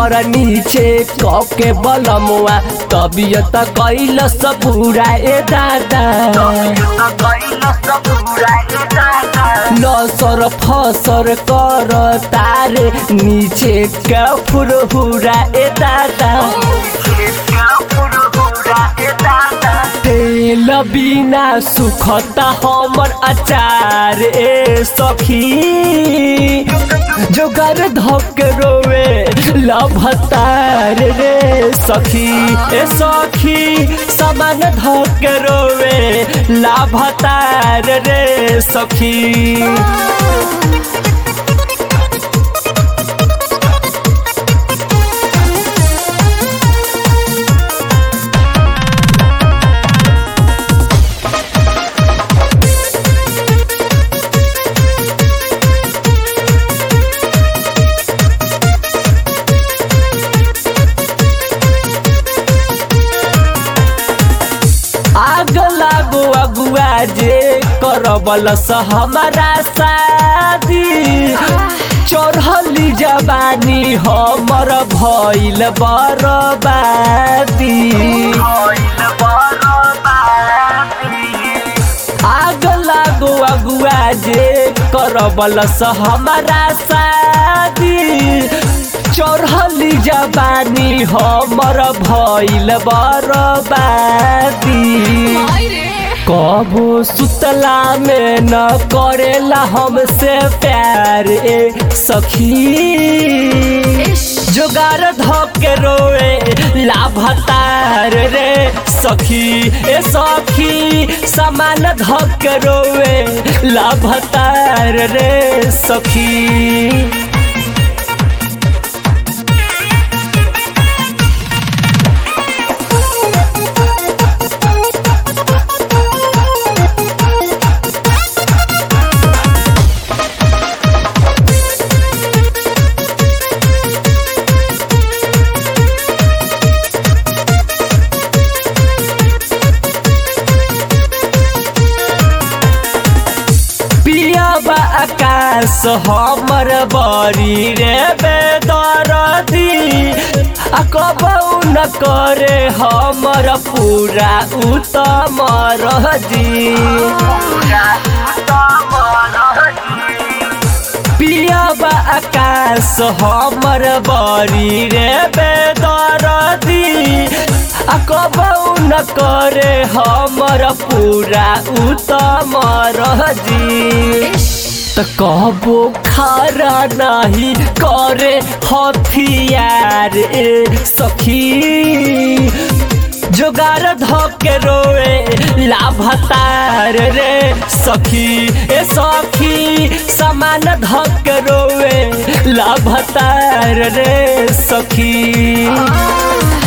ऊपर नीचे कके बलमुआ तबियत कैल सबूरा ए दादा लसर फसर कर तारे नीचे का फुरहुरा ए दादा तेल बिना सुखता हमर अचार ए सखी जोगर धक रोवे लभतार रे सखी ए सखी समान धक रोवे लाभतार रे सखी आग लागो अगुआ जे करबल स हमारा शादी चढ़ली जवानी हमर भइल बरबादी आग लागो अगुआ जे करबल स हमारा शादी चढ़ली जवानी हमर भइल बरबादी कबो सुतला में न करेला हमसे प्यार ए सखी जोगार धके रोए लाभतार रे सखी ए सखी समान धके रोए लाभतार रे सखी पियाबा आकाश हमर बड़ी रे बेदरदी आ कबौ न करे हमर पूरा उत्तम रहदी पियाबा आकाश हमर बड़ी रे बेदरदी आ कबौ न करे हमर पूरा उत्तम रहदी त कबो खारा नाही करे हथियार ए सखी जोगार धके रोए लाभतार रे सखी ए सखी समान धके रोए लाभतार रे सखी